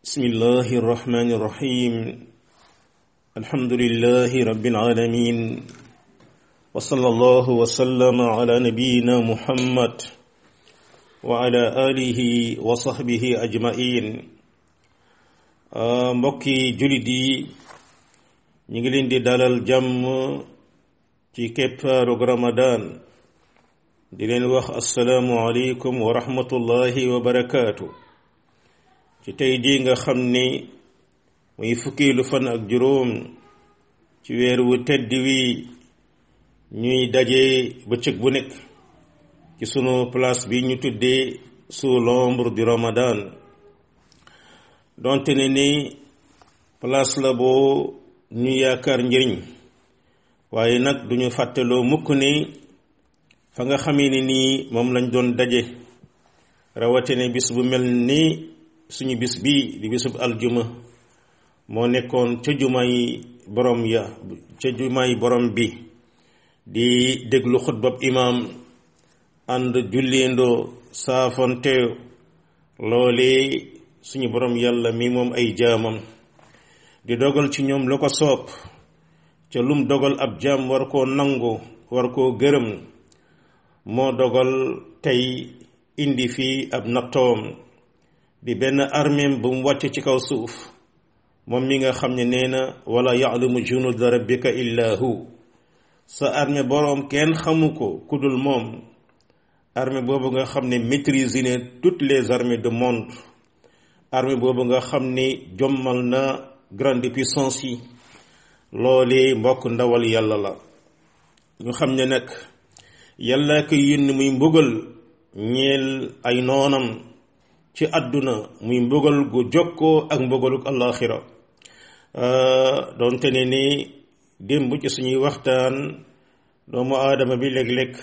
بسم الله الرحمن الرحيم الحمد لله رب العالمين وصلى الله وسلم على نبينا محمد وعلى آله وصحبه أجمعين mbokki jullit yi ñu ngi leen di dalal jàmm ci keppaaru Ramadan di leen wax assalaamu aleykum wa rahmatullahi wa barakaatu ci tey jii nga xam ni muy fukkiilu fan ak juróom ci weer wu tedd wi ñuy daje bëccëg bu nekk ci sunu place bi ñu tuddee sous l'ombre du Ramadan donte ne ni place la boo ñu yaakaar njëriñ waaye nag duñu fàttaloo mukk ni fa nga xamee ni nii moom lañ doon daje rawatine bis bu mel ni suñu bis bi di bisub aljuma moo nekkoon ca jumaay borom ya ca jumaay borom bi di déglu xutbab imaam ànd julleendoo saafonte loolee suñu borom yàlla mi moom ay jaamam di dogal ci ñoom la ko soob ca lum dogal ab jaam war koo nangu war koo gërëm moo dogal tey indi fii ab nattoom di benn armeem bu mu wàcc ci kaw suuf moom mi nga xam ne nee na wala yaalamu junuda rabbika illa hu sa armée boroom kenn xamu ko ku dul moom armée boobu nga xam ne maîtrise ne toutes les armées du monde armée boobu nga xam ne jommal na grande puissance yi loolee mbokk ndawal yàlla la ñu xam ne nag yàlla ko yónni muy mbugal ñeel ay noonam ci àdduna muy mbugal gu jokkoo ak mbugaluk àllaaxira doonte ne ni démb ci suñuy waxtaan doomu aadama bi léeg-léeg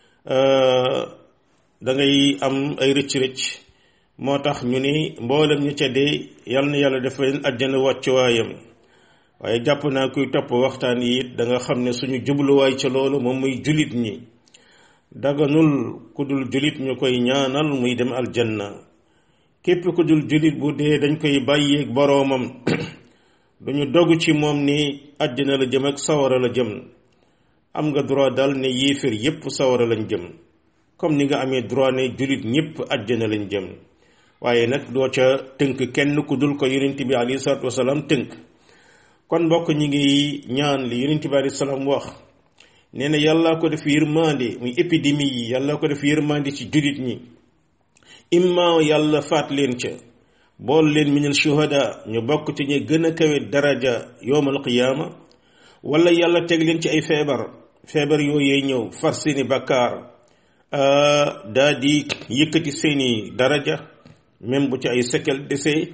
da ngay am ay rëcc-rëcc moo tax ñu ni mboolem ñu ca dee yal na yàlla dafa leen àjjana wàccuwaayam waaye jàpp naa kuy topp waxtaan yi it da nga xam ne suñu jubluwaay ca loolu moom muy julit ñi daganul ku dul julit ñu koy ñaanal muy dem aljanna képp ku dul julit bu dee dañ koy bàyyeeg boroomam duñu dogu ci moom ni àjjana la jëm ak sawara la jëm am nga droit daal ne yéeféer yépp sawara lañ jëm comme ni nga amee droit ne julit ñépp àjjana lañ jëm waaye nag doo ca tënk kenn ku dul ko yonent bi alayhi salaatu wasalaam tënk kon mbokk ñi ngi ñaan li yonent bi alayhi salaam wax nee na yàlla ko def yërmande muy épidémie yi yàlla ko def yërmande ci julit ñi imma yàlla faat leen ca bool leen minal shuhada ñu bokk ci ñu gën a kawe daraja yowmal qiyaama wala yàlla teg leen ci ay feebar feebar yooyee ñëw far seeni bakkaar daa di yëkkati seeni daraja même bu ci ay sekel desee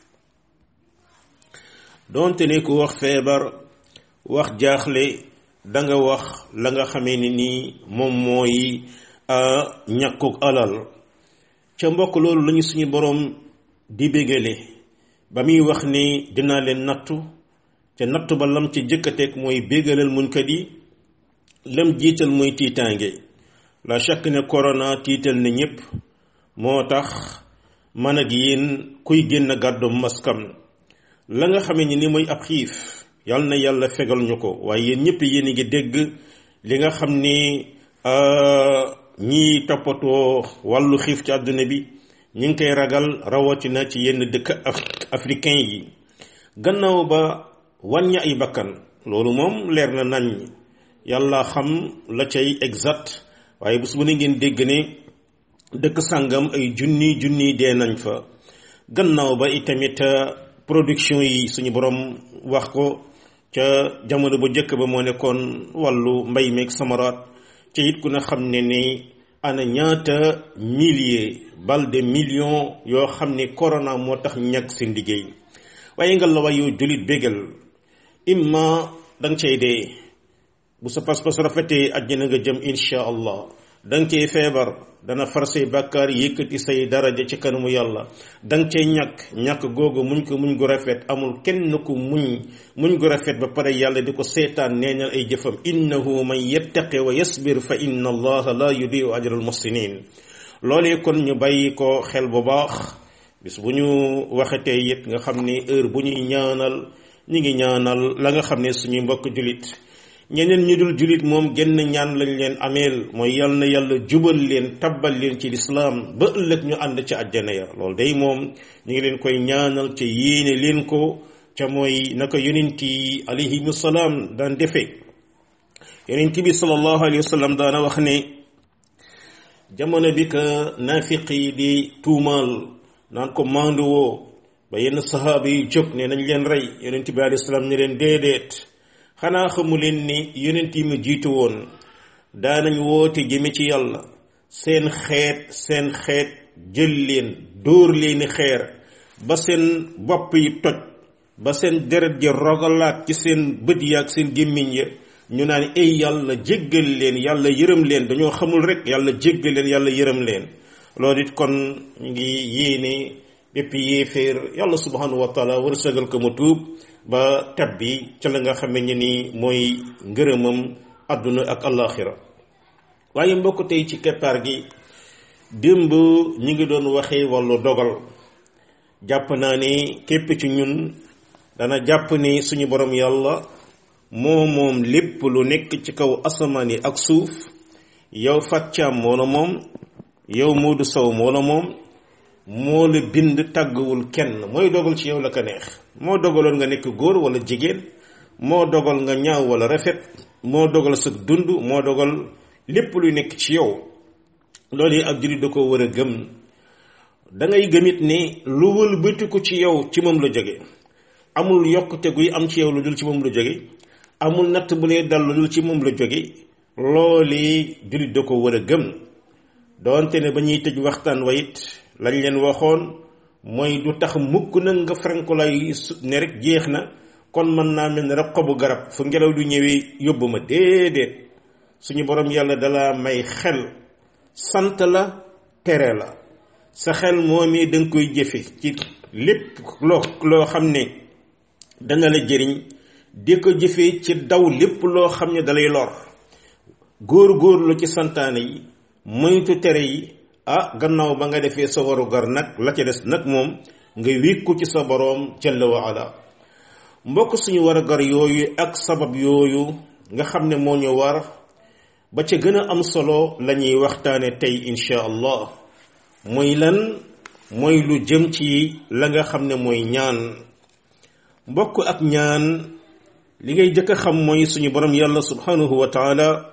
doonte ne ku wax feebar wax jaaxle danga wax la nga xamee ni nii moom mooy ñàkkuk alal ca mbokk loolu lañu suñu boroom di bégale ba muy wax ni dinaa leen nattu te nattu ba lam ci jëkkateeg mooy bégalal muñkat yi lam jiital mooy tiitaange la chaque ne corona tiital na ñépp moo tax man ak yéen kuy génn gàddu maskam la nga xamee ni ni mooy ab xiif yal na yàlla fegal ñu ko waaye yéen ñëpp yéen a ngi dégg li nga xam ni ñiy toppatoo wàllu xiif ci àdduna bi ñu ngi koy ragal rawatina ci yenn dëkk africain yi gannaaw ba wàññi ay bakkan loolu moom leer na nañ yàlla xam la cay exact waaye bés bu ne ngeen dégg ne dëkk sàngam ay junni junni dee nañ fa gannaaw ba itamit production yi suñu borom wax ko ca jamono bu njëkk ba moo nekkoon wàllu mbay meeg samaraat ca it ku ne xam ne ni ana ñaata milliers bal de millions yoo xam ne corona moo tax ñàkk seen liggéey waaye nga la wayu jullit bégal imma danga cay dee bu sa pas-pas rafetee àjjana nga jëm insha allah danga cay feebar dana far say bàkkaar yëkkati say daraja ci kanamu yàlla danga cay ñàkk ñàkk googu muñ ko muñ gu rafet amul kenn ku muñ muñ gu rafet ba pare yàlla di ko seetaan neenal ay jëfam innahu man yattaqi wa yasbir fa inna allaha la yudiu ajra al muhsinin loolee kon ñu bàyyi ko xel bu baax bis bu ñu waxetee it nga xam ni heure bu ñuy ñaanal ñi ngi ñaanal la nga xam ne suñuy mbokk julit ñeneen ñu dul julit moom genn ñaan lañ leen ameel mooy yal na yàlla jubal leen tabbal leen ci lislaam ba ëllëg ñu ànd ci àjjana ya loolu day moom ñu ngi leen koy ñaanal ca yéene leen ko ca mooy naka yonent yi alayhimu salaam daan defee yonent bi sallallahu alayhi wa sallam daana wax ne jamono bi ka naafiq yi di tuumaal naan ko maandu woo ba yenn sahaaba yi jóg ne nañ leen rey yonent bi alayhi salaam ne leen déedéet xanaa xamu leen ni yonent yi ma jiitu woon daanañ woote jëme ci yàlla seen xeet seen xeet jël leen dóor leeni xeer ba seen bopp yi toj ba seen deret ji rogalaat ci seen bët yi ak seen gémmiñ ya ñu naan ay yàlla jéggal leen yàlla yërëm leen dañoo xamul rek yàlla jéggal leen yàlla yërëm leen loolu it kon ñu ngi yéene bépp yéeféer yàlla subhanahu wa taala wërsëgal ko mu tuub ba tab bi ca la nga xame ne ni mooy ngërëmam àdduna ak alaxira waaye mbokk tey ci keppaar gi démb ñi ngi doon waxee wàllu dogal jàpp naa ni képp ci ñun dana jàpp ni suñu borom yàlla moo moom lépp lu nekk ci kaw asamaan yi ak suuf yow fàccaam moo la moom yow Moodu Sow moo la moom moo la bind tàgguwul kenn mooy dogal ci yow la ko neex moo dogaloon nga nekk góor wala jigéen moo dogal nga ñaaw wala rafet moo dogal sa dund moo dogal lépp luy nekk ci yow loolu yi ab jullit da ko war a gëm da ngay gëmit ni lu wëlbatiku ci yow ci moom la jóge amul yokkute guy am ci yow lu dul ci moom la jóge amul natt bu lay dal lu dul ci moom la jóge loolu jullit da ko war a gëm doonte ne ba ñuy tëj waxtaan wa it lañ leen waxoon mooy du tax mukk na nga franko lay ne rek jeex na kon mën naa mel ne rek xobu garab fu ngelaw du ñëwee yóbbu ma déedéet suñu borom yàlla dala may xel sant la tere la sa xel moom yi da nga koy jëfe ci lépp loo loo xam ne dana la jëriñ di ko jëfee ci daw lépp loo xam ne dalay lor góor góorlu ci santaane yi moytu tere yi ah gannaaw ba nga defee sa waru gar nag la ca des nag moom nga wékku ci sa boroom jalla wa ala mbokk suñu war a gar yooyu ak sabab yooyu nga xam ne moo ñu war ba ca gën a am solo la ñuy waxtaane tey insha allah mooy lan mooy lu jëm ci la nga xam ne mooy ñaan mbokk ak ñaan li ngay jëkk a xam mooy suñu borom yàlla subhanahu wa taala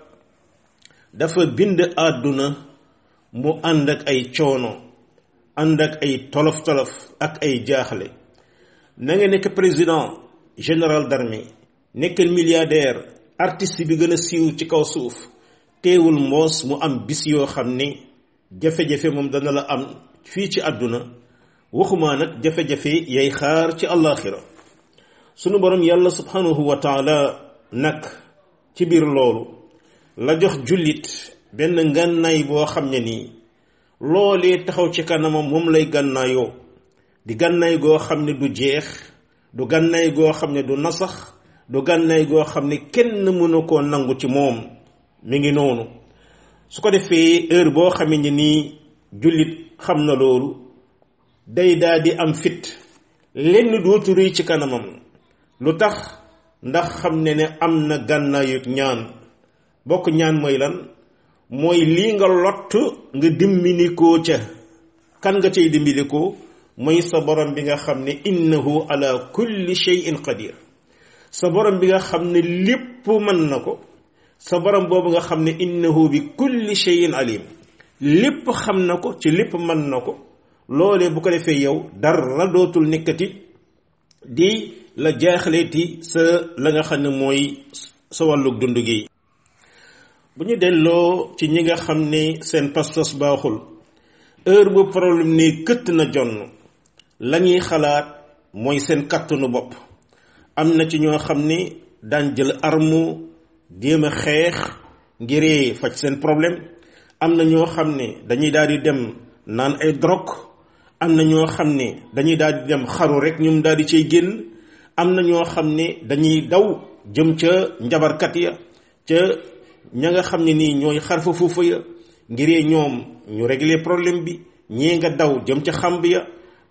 dafa bind àdduna mu ànd ak ay coono ànd ak ay tolof-tolof ak ay jaaxle na nga nekk président général d'armée nekkal milliardaire artiste bi gën a siiw ci kaw suuf teewul mboos mu am bis yoo xam ni jafe-jafe moom dana la am fii ci àdduna waxuma nag jafe-jafe yay xaar ci àllaaxira sunu borom yàlla subhanahu wa taala nag ci biir loolu la jox jullit benn ngànnaay boo xam ne nii loolee taxaw ci kanamam moom lay gànnaayoo di gànnaay goo xam ne du jeex du gànnaay goo xam ne du nasax du gànnaay goo xam ne kenn mënu koo nangu ci moom mi ngi noonu su ko defee heure boo xamee ne nii jullit xam na loolu day daa di am fit lenn dootu rëy ci kanamam lu tax ndax xam ne ne am na gànnaayu ñaan bokk ñaan mooy lan mooy lii nga lott nga dimbinikoo ca kan nga cay dimbinikoo mooy sa borom bi nga xam ne innahu ala kulli shay'in qadir sa borom bi nga xam ne lépp mën na ko sa borom boobu nga xam ne innahu bi kulli shay'in alim lépp xam na ko ci lépp mën na ko loolee bu ko defee yow dara dootul nekkati di la jaaxleeti sa la nga xam ne mooy sa wàllug dund gi bu ñu delloo ci ñi nga xam ne seen pas-pas baaxul heure bu problème ne këtt na jonn la ñuy xalaat mooy seen kàttanu bopp am na ci ñoo xam ne daan jël arme jéem a xeex ngiree faj seen problème am na ñoo xam ne dañuy daal di dem naan ay drogue am na ñoo xam ne dañuy daal di dem xaru rek ñoom daal di cay génn am na ñoo xam ne dañuy daw jëm ca njabarkat ya ca ña nga xam ne nii ñooy xarfa fuufa ya ngiree ñoom ñu régler problème bi ñii nga daw jëm ca xamb ya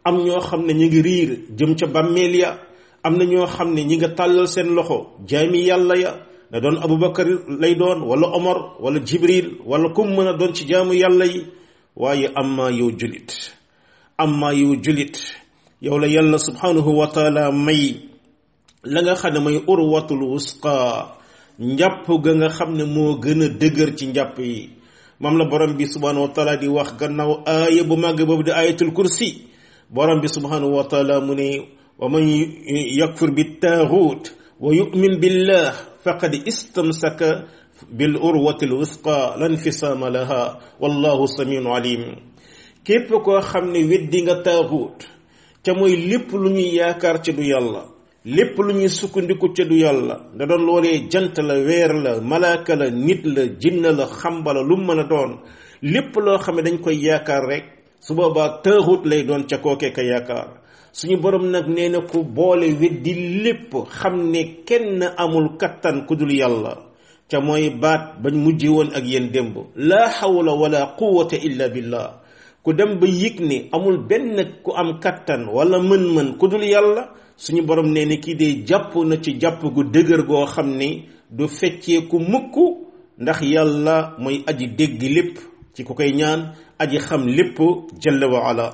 am ñoo xam ne ñi ngi riir jëm ca bàmmeel ya am na ñoo xam ne ñi nga tàllal seen loxo jaami yàlla ya na doon abubakar lay doon wala omar wala jibril wala kum mën a doon ci jaamu yàlla yi waaye amma yow julit amma yow julit yow la yàlla subhanahu wa taala may la nga xam ne may urwatul wusqa njàpp ga nga xam ne moo gën a dëgër ci njàpp yi moom la borom bi subhanahu wa taala di wax gannaaw aaya bu màgg boobu di ayatul kursi borom bi subhanahu wa taala mu ne wa man yakfur bi taaxuut wa yumin billah faqad istamsaka bil urwati lwusqa lan fisaama laha wallahu samiun alim képp koo xam ne weddi nga taaxuut ca mooy lépp lu ñuy yaakaar ci du yàlla lépp lu ñuy sukkandiku ca du yàlla da doon loolee jant la weer la malaaka la nit la jinna la xamba la lu mën a doon lépp loo xam ne dañ koy yaakaar rek su boobaa taaxut lay doon ca kookee ka yaakaar suñu borom nag nee na ku boole weddi lépp xam ne kenn amul kattan ku dul yàlla ca mooy baat bañ mujje woon ak yéen démb laa hawla wala quwwata illa billah ku dem ba yëg ne amul benn ku am kattan wala mën-mën ku dul yàlla suñu borom nee na kii de jàpp na ci jàpp gu dëgër goo xam ni du fecceeku mukk ndax yàlla mooy aji dégg lépp ci ku koy ñaan aji xam lépp jalla wa ala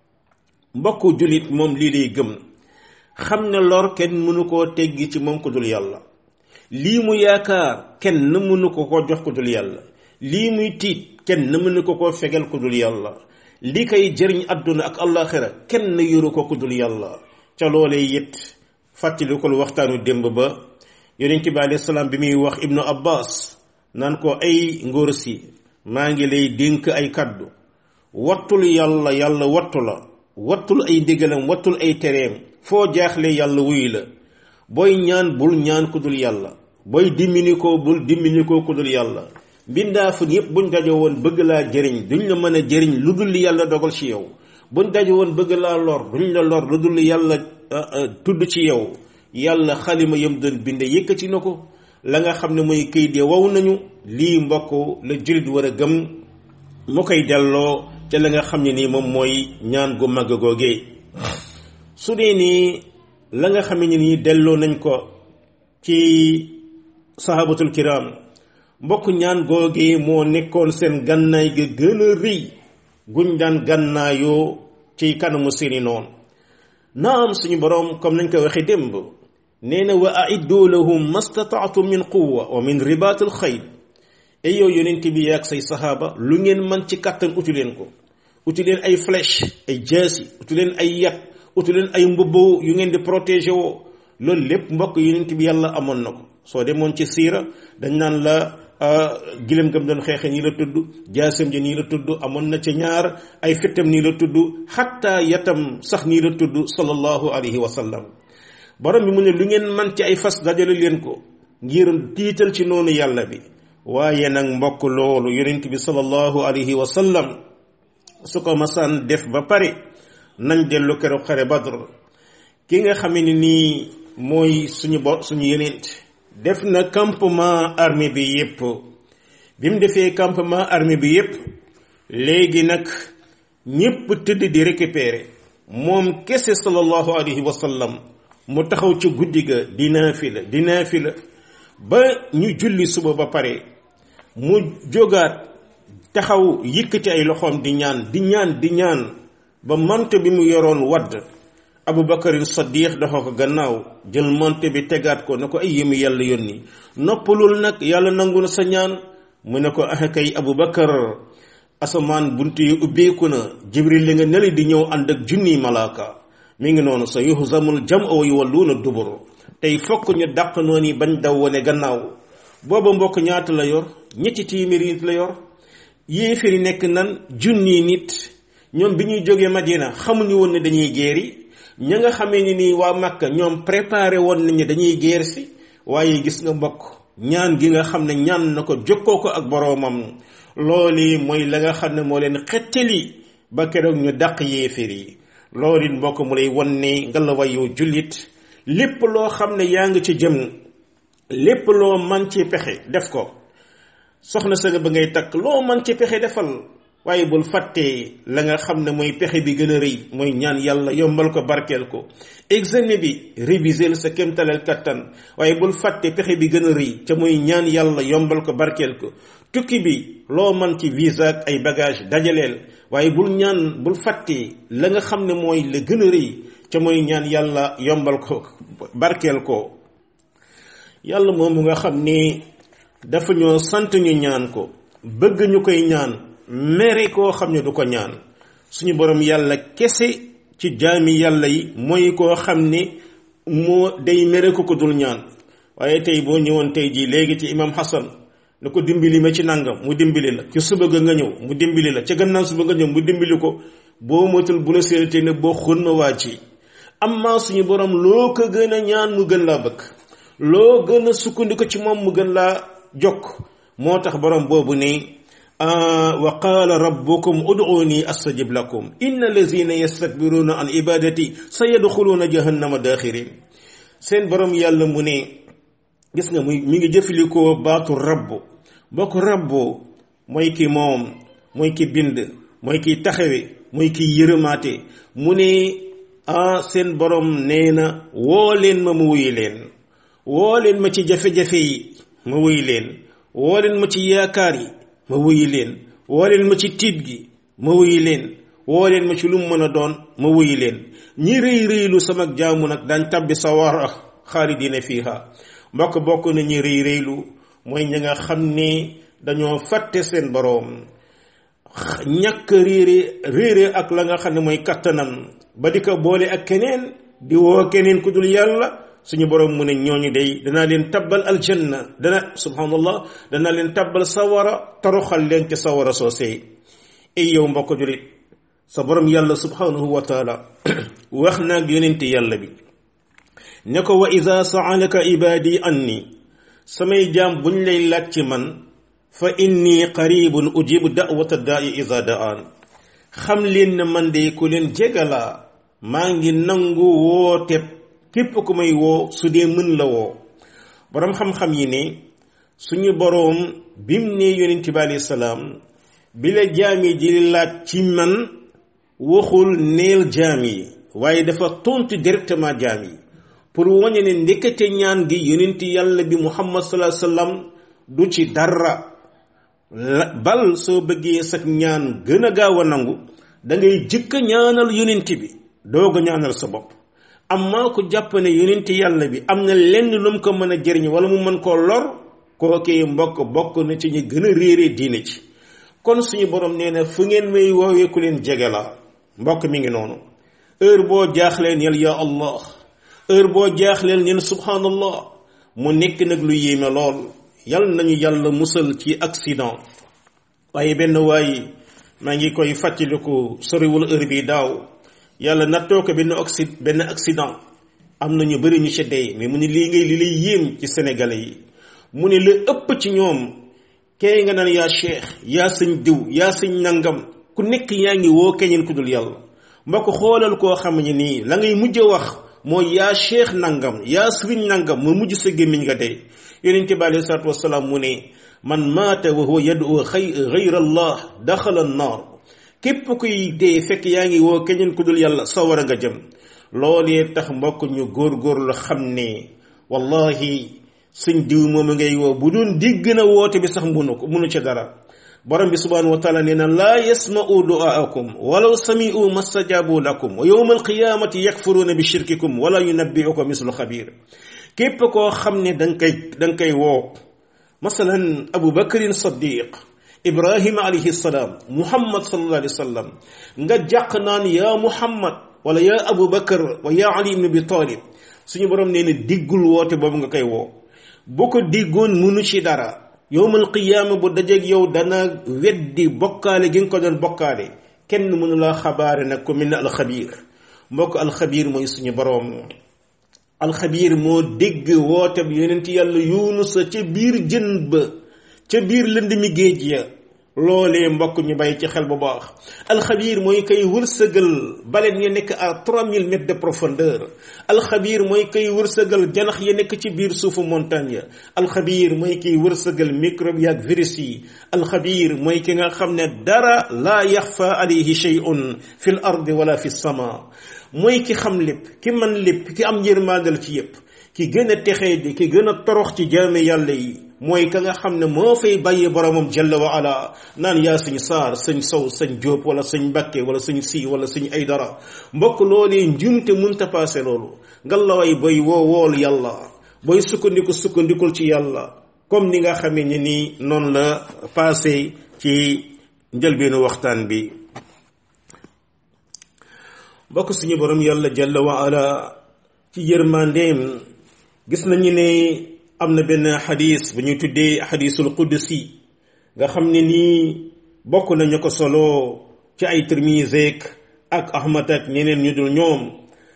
mbokku jullit moom lii lay gëm xam ne lor kenn mënu koo teggi ci moom ko dul yàlla lii mu yaakaar kenn mënu ko ko jox ko dul yàlla lii muy tiit kenn mënu ko ko fegal ko dul yàlla li koy jëriñ àdduna ak àllaaxira kenn yoru ko ko dul yàlla ca loolee it fàttali ko waxtaanu démb ba yonent bi alayhi salaam bi muy wax ibnu abbas naan ko ay ngóor si maa ngi lay dénk ay kaddu wattul yàlla yàlla wattu la wattul ay ndigalam wattul ay tereem foo jaaxle yàlla wuy la booy ñaan bul ñaan ku dul yàlla booy dimmini ko bul dimmini ko ku dul yàlla mbindaafun yépp buñ daje woon bëgg laa jëriñ duñ la mën a jëriñ lu dul yàlla dogal ci yow buñ daje woon bëgg laa lor duñ la lor lu dul yàlla tudd ci yow yàlla xalima yam doon binde yëkkati na ko la nga xam ne mooy këyit ya wow nañu lii mbokk la jullit war a gëm mu koy delloo ca la nga xam ne nii moom mooy ñaan gu màgg googee su dee nii la nga xam ne nii delloo nañ ko ci sahabatul kiram mbokk ñaan googee moo nekkoon seen gànnaay ga gën a rëy guñ daan gànnaayoo ci kanamu seeni noonu naam suñu boroom comme nañ ko waxee démb nee na wa aiddu lahum mastataatum min quwa wa min ribaatil xayl ay yow yonent bi yaag say saxaaba lu ngeen man ci kàttan uti leen ko uti leen ay flèche ay jaasi uti leen ay yat uti leen ay mbubboo yu ngeen di protéger woo loolu lépp mbokk yonent bi yàlla amoon na ko soo demoon ci siira dañ naan la gilem gam doon xeexe nii la tudd jaasam ji nii la tudd amoon na ca ñaar ay fittam nii la tudd xatta yatam sax nii la tudd sallallahu alayhi wa sallam borom bi mu ne lu ngeen man ci ay fas dajale leen ko ngir tiital ci noonu yàlla bi waaye nag mbokk loolu yonent bi sallallahu alayhi wa sallam su ko masaan def ba pare nañ dellu keroog xare badr ki nga xam ne nii mooy suñu bo suñu yonent def na campement armée bi yépp bi mu defee campement armée bi yépp léegi nag ñépp tëdd di récupérer moom kese sallallahu alayhi wa sallam mu taxaw ci guddi ga di naafila di naafila ba ñu julli suba ba pare mu jógaat taxaw yëkkati ay loxoom di ñaan di ñaan di ñaan ba mante bi mu yoroon wadd abu bakarin saddiq dafa ko gannaaw jël mante bi tegaat ko ne ko ay yémi yàlla yónni noppalul nag yàlla nangu na sa ñaan mu ne ko ah kay abu bakar asamaan bunt yi ubbeeku na jibril li nga neli di ñëw ànd ak junniy malaaka mi ngi noonu sa yuhzamul jam wa yuwalluuna dubur tey fokk ñu dàq noonu yi bañ daw wane gannaaw booba mbokk ñaata la yor ñetti téeméeri nit la yor yéeféri nekk nan junni nit ñoom bi ñuy jógee Madina xamuñu woon ne dañuy géeri ña nga xamee ni nii waa Makka ñoom préparé woon nañu dañuy géer si waaye gis nga mbokk ñaan gi nga xam ne ñaan na ko jokkoo ko ak boroomam loolu mooy la nga xam ne moo leen xettali ba keroog ñu dàq yéefér yi loolu it mbokk mu lay won ne ngelawaay yow jullit lépp loo xam ne yaa ngi ci jëm lépp loo man ci pexe def ko soxna sa nga ba ngay takk loo man ci pexe defal waaye bul fàttee la nga xam ne mooy pexe bi gën a rëy mooy ñaan yàlla yombal ko barkeel ko examen bi réviser sa kéemtalal kattan waaye bul fàtte pexe bi gën a rëy ca mooy ñaan yàlla yombal ko barkeel ko tukki bi loo man ci visa ak ay bagage dajaleel waaye bul ñaan bul fàtte la nga xam ne mooy la gën a rëy ca mooy ñaan yàlla yombal ko barkeel ko yàlla moomu nga xam ni dafa ñoo sant ñu ñaan ko bëgg ñu koy ñaan mere koo xam ne du ko ñaan suñu borom yàlla kese ci jaami yàlla yi mooy koo xam ne moo day mere ko ko dul ñaan waaye tey boo ñëwoon tey jii léegi ci imam Hassan na ko dimbali ma ci nangam mu dimbali la ci suba ga nga ñëw mu dimbali la ca gannaaw suba nga ñëw mu dimbali ko boo moytul bu la séenatee ne boo xun ma waa ci amma suñu borom loo ko gën a ñaan mu gën laa bëgg loo gën a sukkandiku ci moom mu gën laa jokk moo tax borom boobu ne wa qaala rabbukum ud'uuni astajib lakum inna allazina yastakbiruuna an ibadati sa yadxuluuna jahannama daaxirin seen borom yàlla mu ne gis nga muy mi ngi jëfalikoo baatu rabbu bokk rabbu mooy ki moom mooy ki bind mooy ki taxawe mooy ki yërëmaate mu ne ah seen borom nee na woo leen ma ma wuyu leen woo leen ma ci jafe-jafe yi ma wuyu leen woo leen ma ci yaakaar yi ma wuyu leen woo leen ma ci tiit gi ma wuyu leen woo leen ma ci lu mu mën a doon ma wuyu leen ñi rëy rëylu sama jaamu nag daañ tabbi sawara xaalidina fiiha mbokk bokk na ñi rëy rëylu mooy ñi nga xam ni dañoo fàtte seen boroom ñàkk réere réere ak la nga xam ne mooy kattanam ba di ko boole ak keneen di woo keneen ku dul yàlla suñu borom mu ne ñooñu day danaa leen tabbal aljanna dana subhanallah danaa leen tabbal sawara toroxal leen ci sawara soosee ay yow mbokk julit sa borom yàlla subhanahu wa taala wax naag yonente yàlla bi ne ko wa ida saalaka ibadi anni samay jaam buñ lay laaj ci man fa inni qaribun ujibu da'wata da'i ida da'an xam leen ne man de ku leen jégalaa maa ngi nangu woote képp ku may woo su dee mën la woo boroom xam-xam yi ne suñu boroom bim ne yonent bi alayhi salaam bi la jaam yi di laaj ci man waxul neel jaam yi waaye dafa tontu directement jaam yi pour wañe ne ndekete ñaan gi yonent yàlla bi muhammad sallallahu alayhi wasallam du ci dara bal soo bëggee sax ñaan gën a gaaw a nangu da ngay jëkk ñaanal yonent bi doog a ñaanal sa bopp amma ku jàpp ne yonent yàlla bi am na lenn lu mu ko mën a jëriñ wala mu mën koo lor kookee mbokk bokk na ci ñi gën a réere diine ci kon suñu borom nee na fu ngeen may woowee ku leen jege la mbokk mi ngi noonu heure boo jaaxleen yal ya allah heure boo jaaxleen ñen subhanallah mu nekk nag lu yéeme lool yal nañu yàlla musal ci accident waaye benn waaye maa ngi koy fàttaliku soriwul heure bi daaw yàlla nattoo ko benn oxy benn accident am na ñu bëri ñu ci dee mais mu ne lii ngay li lay yéem ci sénégalais yi mu ne la ëpp ci ñoom kay nga naan yaa cheikh yaa sëñ diw yaa sëñ nangam ku nekk yaa ngi woo keñeen ku dul yàlla mbokk xoolal koo xam ne nii la ngay mujj wax mooy yaa cheikh nangam yaa sëriñ nangam mu mujj sa gémmiñ nga dee yonente bi alayhi salaatu wasalaam mu ne man maata wa huwa yad'u ghayra allah daxala an-naar képp kuy dee fekk yaa ngi woo keneen ku dul yàlla sawara nga jëm loolee tax mbokk ñu góorgóorlu xam ne wallahi suñ diw moomu ngay woo bu doon digg na woote bi sax munu ko munu ca dara borom bi subhanahu wa taala nee na laa yasma'u du'aakum walaw sami'u mastajabu lakum wa yawma alqiyamati yakfuruuna bi shirkikum wala yunabbi'uka mislu xabir képp koo xam ne danga koy danga koy woo masalan abu bakrin saddiq ibrahima alayhi salaam muhammad sallallahu alayhi wa sallam nga jàq naan yaa muhammad wala yaa abu bakar wa yaa ali ibn abi talib suñu borom nee na diggul woote boobu nga koy woo boo ko diggoon munu ci dara yowmal qiyaama bu dajeeg yow dana weddi bokkaale gi nga ko doon bokkaale kenn mënu laa xabaare nag ko mel ne alxabiir mbokk alxabiir mooy suñu borom alxabiir moo dégg woote bi yonent yàlla yunusa ca biir jën ba ca biir lënd mi géej ya loolee mbokk ñu bàyyi ci xel bu baax alxabiir mooy kay wërsëgal baleen ya nekk à 3000 mètres de profondeur alxabiir mooy kay wërsëgal janax ya nekk ci biir suufu montagne ya alxabiir mooy kiy wërsëgal microbe yaak virus yi alxabiir mooy ki nga xam ne dara laa yaxfa alayhi shay'un fi l ardi wala fi sama mooy ki xam lépp ki man lépp ki am yërmaandal ci yépp ki gën a texee di ki gën a torox ci jaame yàlla yi mooy ka nga xam ne moo fay bàyyi boromam jalla wa ala naan yaa sëñ saar sëñ sow sëñ jóob wala sëñ mbàkke wala sëñ si wala sëñ ay dara mbokk loolee njumte munta paase loolu ngallaway boy woo wool yàlla booy sukkandiku sukkandikul ci yàlla comme ni nga xamee ni nii noonu la paase ci njëlbeenu waxtaan bi mbokk suñu borom yàlla jalla wa ala ci yërmandeem gis nañu ne am na benn xadis bu ñuy tuddee xadisul qudsi nga xam ne nii bokk nañu ko solo ci ay Tirmiseek ak Ahmad ak ñeneen ñu dul ñoom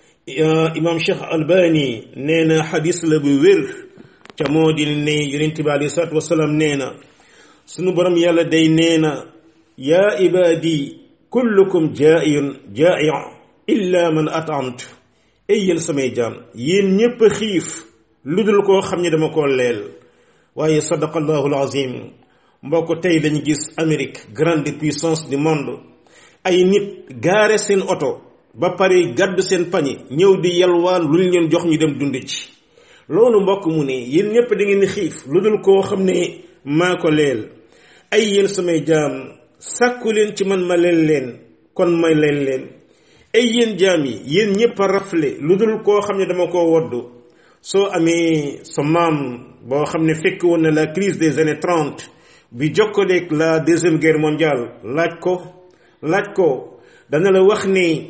imam Cheikh Albani nee na xadis la bu wér ca moo di ne yonent bi alayhi salaatu wasalaam nee na sunu borom yàlla day nee na yaa ibaadi kullukum jaa'iyun jaa'i illa man at'amtu ay yéen samay jaam yéen ñépp a xiif lu dul koo xam ne dama koo leel waaye sadaqallahu alazim mbokk tey dañu gis Amérique grande puissance du monde ay nit gaare seen oto ba pare gàddu seen pañe ñëw di yalwaan lu ñu leen jox ñu dem dund ci loolu mbokk mu ne yéen ñépp da ngeen xiif lu dul koo xam ne maa ko leel ay yéen samay jaam sàkku leen ci man ma leen leen kon may leen leen ay yéen jaam yi yéen ñépp a rafle lu dul koo xam ne dama koo woddu soo amee sa maam boo xam ne fekk woon na la crise des années trente bi jokkaleeg la deuxième guerre mondiale laaj ko laaj ko dana la wax ne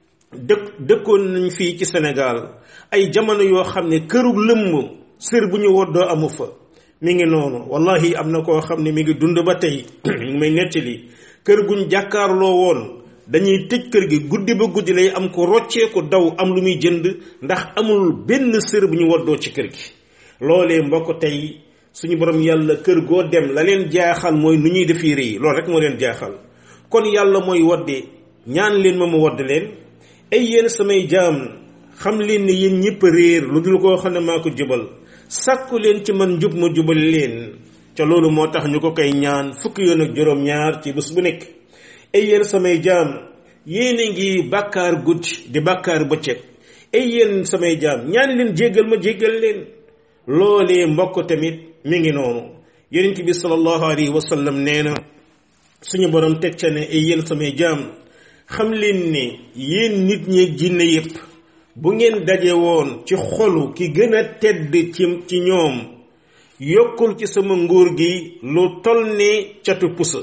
dëkk dëkkoon nañ fii ci Sénégal ay jamono yoo xam ne këru lëmm sër bu ñu woddoo amu fa mi ngi noonu wallahi am na koo xam ne mi ngi dund ba tey mi ngi may nettali kër guñ jàkkaarloo woon dañuy tëj kër gi guddi ba guddi lay am ko roccee ko daw am lu muy jënd ndax amul benn sër bu ñu woddoo ci kër gi loolee mbokk tey suñu borom yàlla kër goo dem la leen jaaxal mooy nu ñuy defi rëy loolu rek moo leen jaaxal kon yàlla mooy wodde ñaan leen ma ma wodd leen ay yéen samay jaam xam leen ne yéen ñëpp réer lu dul koo xam ne maa ko jubal sàkku leen ci man njub ma jubal leen ca loolu moo tax ñu ko koy ñaan fukki yoon ak juróom-ñaar ci bés bu nekk ay yéen samay jaam yéen a ngi bàkkaar guddi di bàkkaar bëccëg ay yéen samay jaam ñaan leen jéggal ma jéggal leen loolee mbokk tamit mi ngi noonu yonent bi sallallahu alayhi wa sallam nee na suñu borom teg ca ne ay yéen samay jaam xam leen ne yéen nit ñi jinne yépp bu ngeen daje woon ci xolu ki gën a tedd ci ci ñoom yokkul ci sama nguur gi lu toll ne catu pusa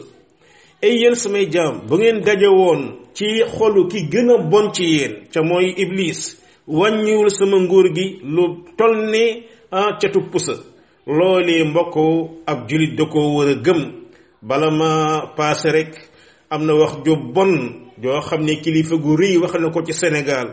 ay yéen samay jaam bu ngeen daje woon ci xolu ki gën a bon ci yéen ca mooy iblis wàññiwul sama nguur gi lu toll ne ah catu pusa loolee mbokk ab julit da ko war a gëm bala ma paase rek am na wax ju bon joo xam ne kilifa gu rëy wax na ko ci Sénégal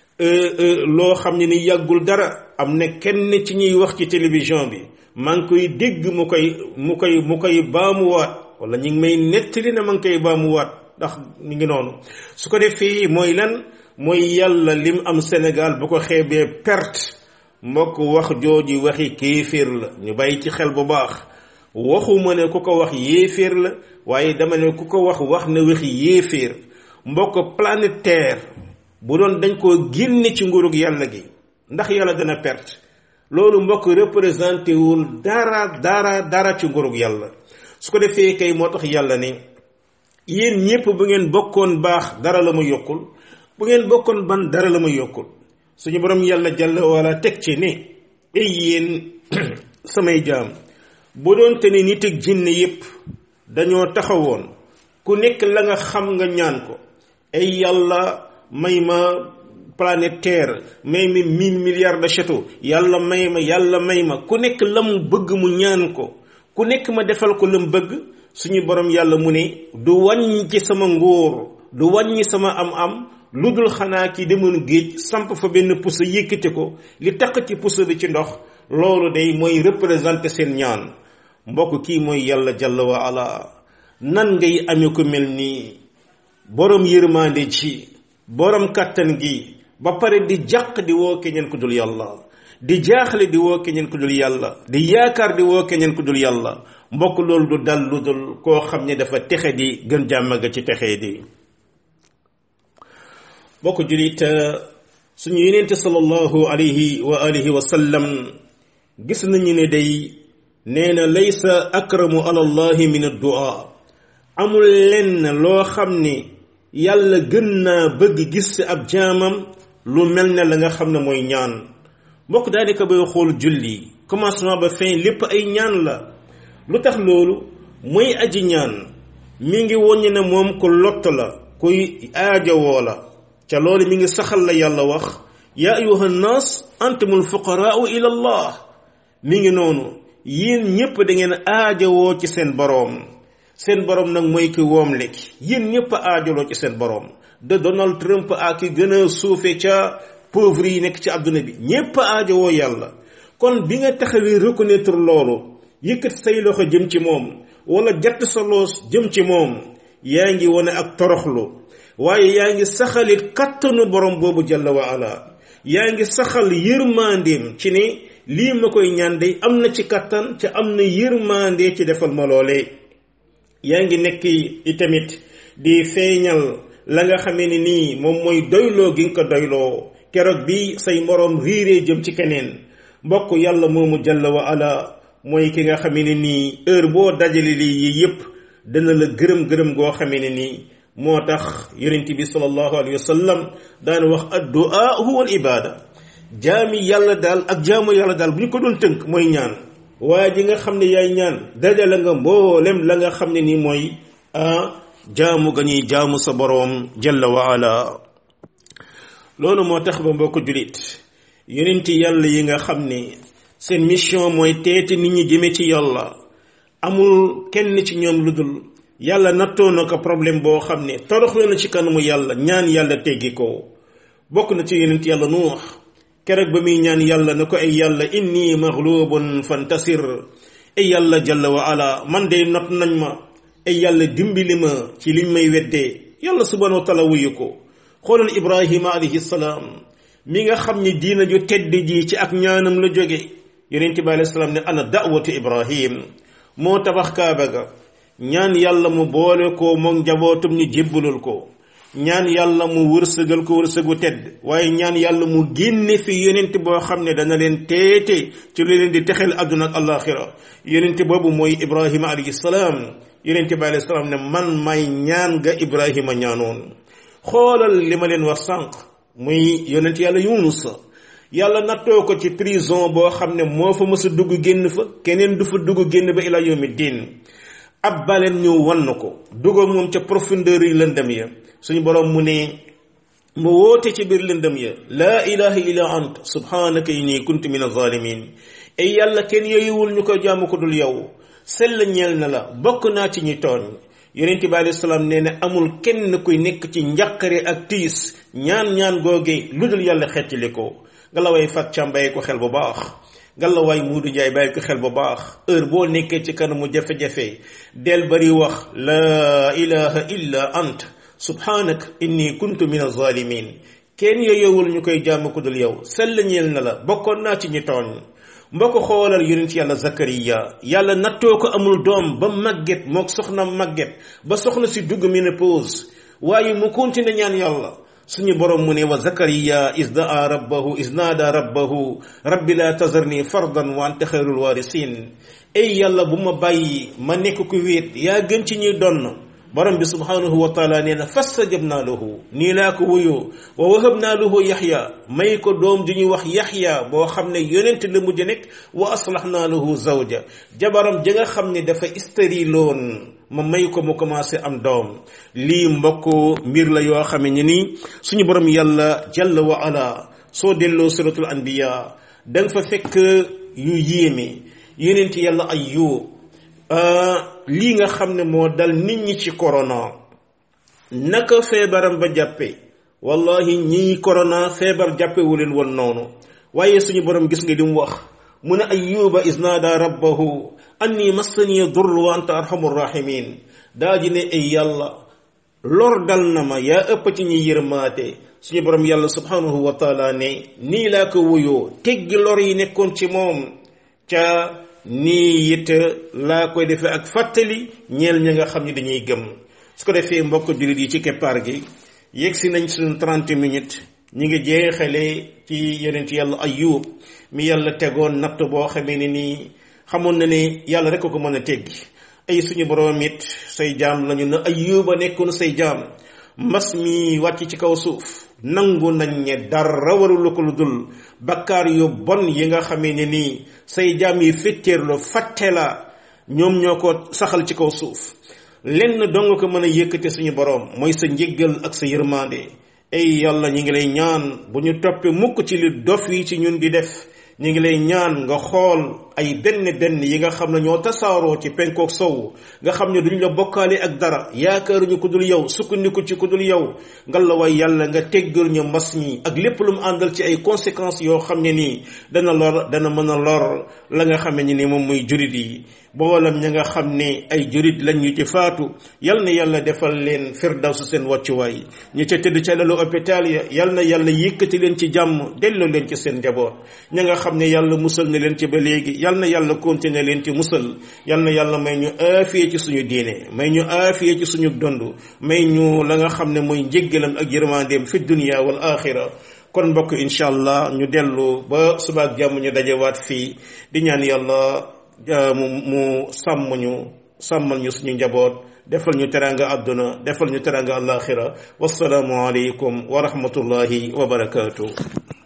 loo xam ne ni yàggul dara am na kenn ci ñuy wax ci télévision bi maa ngi koy dégg mu koy mu koy mu koy baamuwaat wala ñu ngi may nettali na ma ngi koy baamuwaat ndax mi ngi noonu su ko defee mooy lan mooy yàlla lim am Sénégal bu ko xeebee perte mbokk wax jooju waxi kéeféer la ñu bàyyi ci xel bu baax waxuma ne ku ko wax yéeféer la waaye dama ne ku ko wax wax na waxi yéeféer mbokk planète terre bu doon dañ koo génne ci nguurug yàlla gi ndax yàlla dana perte loolu mbokk représenté wul dara dara dara ci nguurug yàlla su ko defee kay moo tax yàlla ne yéen ñépp bu ngeen bokkoon baax dara la ma yokkul bu ngeen bokkoon ban dara la ma yokkul suñu borom yàlla jàll wala teg ci ne ay yéen samay jaam bu doon te ne nit ak jinne yépp dañoo taxawoon ku nekk la nga xam nga ñaan ko ay yàlla may ma planète terre may ma mille milliards de château yàlla may ma yàlla may ma ku nekk la mu bëgg mu ñaan ko ku nekk ma defal ko la mu bëgg suñu borom yàlla mu ne du wàññi ci sama ngóor du wàññi sama am-am lu dul xanaa ki demoon géej samp fa benn pusa yëkkati ko li taq ci pusa bi ci ndox loolu day mooy représenté seen ñaan mbokk kii mooy yàlla jalla wa ala nan ngay amee ko mel nii borom yërmande ji borom kàttan gi ba pare di jàq di woo keneen ku dul yàlla di jaaxle di woo keneen ku dul yàlla di yaakaar di woo keneen ku dul yàlla mbokk loolu du dal lu dul koo xam ne dafa texe di gën jàmm ga ci texe di mbokk julit suñu yeneente sallallahu alayhi wa alihi wa sallam gis nañu ne day nee na laysa akramu ala allahi min addua amul lenn loo xam ne yàlla gën naa bëgg gis ci ab jaamam lu mel ne la nga xam ne mooy ñaan mbokk daanaka bay xool julli commencement ba fin lépp ay ñaan la lu tax loolu mooy aji ñaan mi ngi woññi ne moom ko lott la kuy aajowoo la ca loolu mi ngi saxal la yàlla wax yaa ayuha nnaas antumul fuqaraau ila allah mi ngi noonu yéen ñépp da ngeen aajowoo ci seen boroom seen boroom nag mooy ki woom lekki yéen ñépp aajaloo ci seen boroom de Donald Trump ak ki gën a suufe ca pauvre yi nekk ci àdduna bi ñépp aajowoo yàlla kon bi nga taxawee reconnaître loolu yëkkat say loxo jëm ci moom wala jatt sa loos jëm ci moom yaa ngi wane ak toroxlu waaye yaa ngi saxalit kattanu borom boobu jalla wa ala yaa ngi saxal yërmandeem ci ne lii ma koy ñaan day am na ci kattan te am na yërmande ci defal ma loolee yaa ngi nekk itamit di feeñal la nga xamee ni nii moom mooy doyloo gi nga ko doyloo keroog bi say moroom riiree jëm ci keneen mbokk yàlla moomu jalla wa ala mooy ki nga xamee ne nii heure boo dajale lii yi yépp dana la gërëm gërëm goo xamee ne nii moo tax yonent bi sallallahu alayhi wa sallam daan wax addu'a huwa al ibada jaami yàlla daal ak jaamu yàlla daal bu ñu ko doon tënk mooy ñaan waaye ji nga xam ne yaay ñaan dajale nga mboolem la nga xam ne nii mooy ah jaamu ga ñuy jaamu sa boroom jalla wa ala loolu moo tax ba mbokk julit yonent yàlla yi nga xam ne seen mission mooy teete nit ñi jëme ci yàlla amul kenn ci ñoom lu dul yàlla nattoo na ko problème boo xam ne toroxlu na ci kanamu yàlla ñaan yàlla teggi ko bokk na ci yonent yàlla nuux keroog ba muy ñaan yàlla na ko ay yàlla inni maghlubun fantasir ay yàlla jalla wa ala man de not nañ ma ay yàlla dimbali ma ci liñ may weddee yàlla subhanahu wa taala wuyu ko xoolal ibrahima alayhi salaam mi nga xam ni diina ju tedd ji ci ak ñaanam la jóge yonent bi alayhi salaam ne ana da'watu ibrahim moo tabax kaaba ga ñaan yàlla mu boole ko moom njabootum ñu jébbalul ko ñaan yàlla mu wërsëgal ko wërsëgu tedd waaye ñaan yàlla mu génne fi yonent boo xam ne dana leen teete ci lu leen di texel àdduna ak alaxira yonent boobu mooy ibrahima alayhi salaam yonent bi alayhi salaam ne man may ñaan ga ibrahima ñaanoon xoolal li ma leen wax sànq muy yonent yàlla yunus yàlla nattoo ko ci prison boo xam ne moo fa mës a dugg génn fa keneen du fa dugg génn ba ila yawmi diin ab baleen ñëw wan na ko dugg moom ca profondeur yi lëndëm ya suñu borom mu ne mu woote ci biir lëndëm ya laa ilaha illa ant subhanaka inni kuntu min azalimin ay yàlla kenn yeyuwul ñu ko jaamu ko dul yow sell ñeel na la bokk naa ci ñi tooñ yonent bi alayhi salaam nee na amul kenn kuy nekk ci njàqare ak tiis ñaan ñaan googe lu dul yàlla xettali ko nga la way fat càmbaye ko xel bu baax nga la way muudu njaay bàyyi ko xel bu baax heure boo nekkee ci kanamu jafe-jafe del bari wax laa ilaha illa ant subhanak inni kuntu min azalimin kenn yeyowul ñu koy jàmm ku dul yow sell ñeel na la bokkoon naa ci ñi tooñ mbokk xoolal yonent yàlla zakariya yàlla nattoo ko amul doom ba màgget mook soxna màgget ba soxna si dugg ménopause waaye mu continué ñaan yàlla suñu borom mu ne wa zakariya is daa rabbahu is naada rabbahu rabbi la tazarni fardan wa anta xayrul warisin ay yàlla bu ma bàyyi ma nekk ku wéet yaa gën ci ñuy donn borom bi subhanahu wa taala nee na fastajabna lahu nii laa ko wuyoo wa wahabna lahu yaxya may ko doom ju ñuy wax yaxya boo xam ne yonent la mujj nekk wa aslahna lahu zawja jabaram ja nga xam ne dafa stériloon ma may ko mu commencé am doom lii mbokk mbir la yoo xam ne ni suñu borom yàlla jalla wa ala soo delloo suratul anbiya da nga fa fekk yu yéeme yonent yàlla ayyub lii nga xam ne moo dal nit ñi ci corona naka feebaram ba jàppe wallahi ñii corona feebar jàppewu leen woon noonu waaye suñu borom gis nga li mu wax mu ne ayyuba is naada rabbahu anni massani dur wa anta arhamur rahimin daa ji ne ay yàlla lor dal na ma yaa ëpp ci ñi yërmaate suñu borom yàlla subhanahu wa taala ne nii laa ko wuyoo teggi lor yi nekkoon ci moom ca nii it laa koy defee ak fàttali ñeel ñi nga xam ne dañuy gëm su ko defee mbokk jullit yi ci keppaar gi yegg si nañ suñu trente minutes ñi ngi jeexale ci yonent yàlla ayub mi yàlla tegoon natt boo xamee ne nii xamoon na ne yàlla rek ko mën a teggi ay suñu borom it say jaam lañu na ayuba nekkoon say jaam mbas mi wàcc ci kaw suuf nangu nañ ne dara warulu ko lu dul bakkaar yu bon yi nga xamee ne nii say jaam yi fetteerlu fàtte la ñoom ñoo ko saxal ci kaw suuf lenn dong ko mën a yëkkate suñu borom mooy sa njéggal ak sa yërmande ay yàlla ñi ngi lay ñaan bu ñu toppee mukk ci li dof yi ci ñun di def ñi ngi lay ñaan nga xool ay benn benn yi nga xam ne ñoo tasaaroo ci penkook sow nga xam ne duñ la bokkaale ak dara yaakaaruñu ku dul yow sukkandiku ci ku dul yow ngal la way yàlla nga teggal ñu mbas ñi ak lépp lu mu àndal ci ay conséquences yoo xam ne nii dana lor dana mën a lor la nga xam ne ni moom muy jurit yi boolam ña nga xam ne ay jurit lañ ñu ci faatu yal na yàlla defal leen firdawsu seen wàccuwaay ñu ca tëdd ca lalu hôpital ya yal na yàlla yëkkati leen ci jàmm delloo leen ci seen njaboot ña nga xam ne yàlla musal na leen ci ba léegi yal na yàlla continuer leen ci musal yal na yàlla may ñu aafiye ci suñu diine may ñu aafiye ci suñu dond may ñu la nga xam ne mooy njéggalam ak yërmandeem fi dunia wal axira kon mbokk incha allah ñu dellu ba subaak jàmm ñu dajewaat fii di ñaan yàlla mu mu sàmm ñu sàmmal ñu suñu njaboot defal ñu teranga àdduna defal ñu teranga alaxira wasalaamu aleykum wa rahmatullahi wa barakaatu